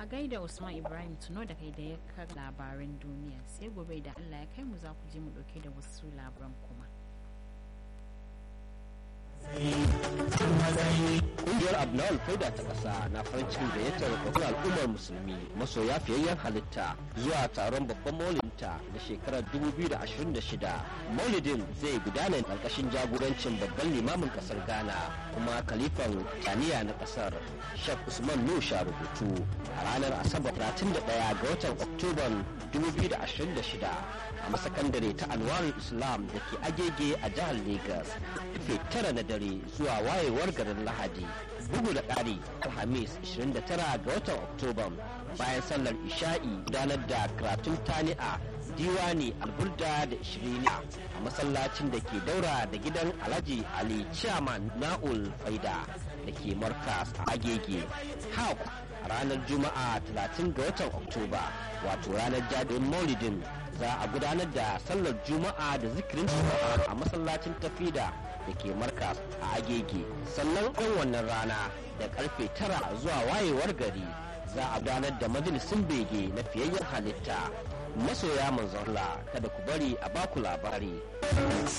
a gaida usman ibrahim tuno da kai da ya kar labaran duniya sai gobe da allah ya kai mu za ku je mu dauke da wasu labaran kuma Ƙungiyar Abnawal Faida ta ƙasa na farin cikin gayyatar babban al'ummar musulmi masoya fiyayyen halitta zuwa taron babban maulinta na shekarar 2026. Maulidin zai gudana ƙarƙashin jagorancin babban limamin ƙasar Ghana kuma kalifan taniya na ƙasar Sheikh Usman Nusha rubutu a ranar Asabar 31 ga watan Oktoban 2026 a masakandare ta Anwarul Islam da ke agege a jihar Legas. Karfe tara na dare zuwa wayewar garin Lahadi. Bugu da ƙari Alhamis 29 ga watan Oktoba bayan sallar Isha'i gudanar da karatun tani'a diwani alburda da ishiriniya a masallacin da ke daura da gidan Alhaji Ali Chairman Na'ul Faida da ke Markas a Agege. Hak a ranar Juma'a 30 ga watan Oktoba wato ranar jadin Maulidin za a gudanar da sallar Juma'a da zikirin Juma'a a masallacin tafida da ke markas a agege sannan ɗan wannan rana da karfe tara zuwa wayewar gari za a gudanar da majalisun bege na fiyayyen halitta masoya manzon Allah kada ku bari a baku labari